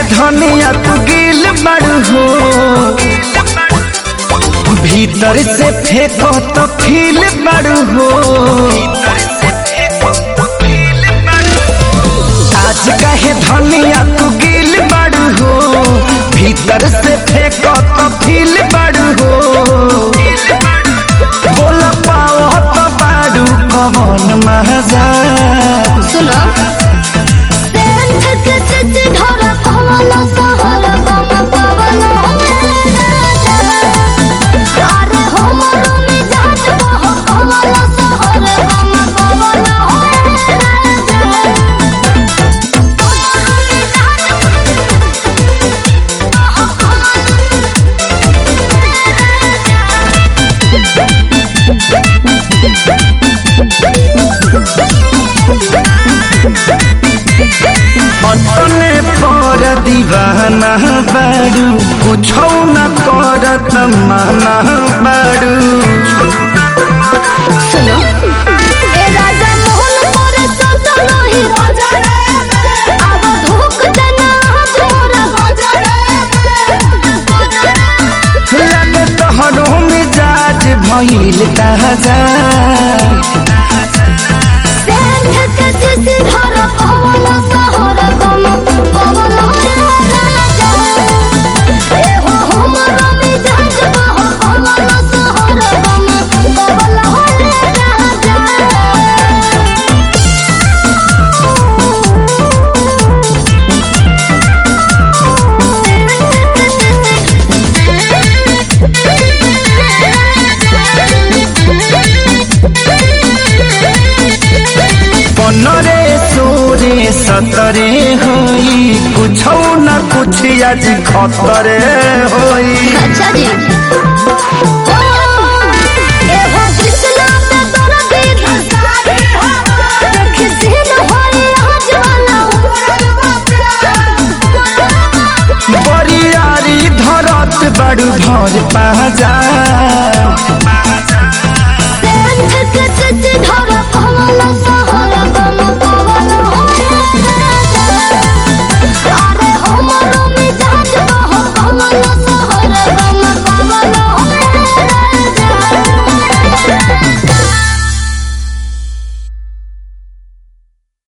धनिया तू गिल बड़ हो भीतर से फेंको तो फील बड़ हो आज कहे धनिया तू गिल बड़ हो भीतर से फेंको तो फील बड़ हो बोल पाओ तो बाड़ू कौन मजा सुनो सेंध के चित धर कमल सहर बम पवन अरे हमर मिजाज बह कमल सहर बम पवन अपने पर दीवाना बाड़ू कुछो न करत माना बाड़ू सुनो ए राजा मोहन मोर संत नहीं राजा अब धोख देना तोरा लगे तोहरो मिजाज भइल ताजा सेंध के चित धर कमल सहर बम पवन राजा ए हो हमर मिजाज बह कमल सहर बम पवन राजा पनरे सोरे सतरे होई कुछो न कुछ आज खतरे होई अच्छा जी ए हो कृष्णा पे तोरा दीद देख सीन होई आज वाला बरियारी धरत बड़ू भर पाजा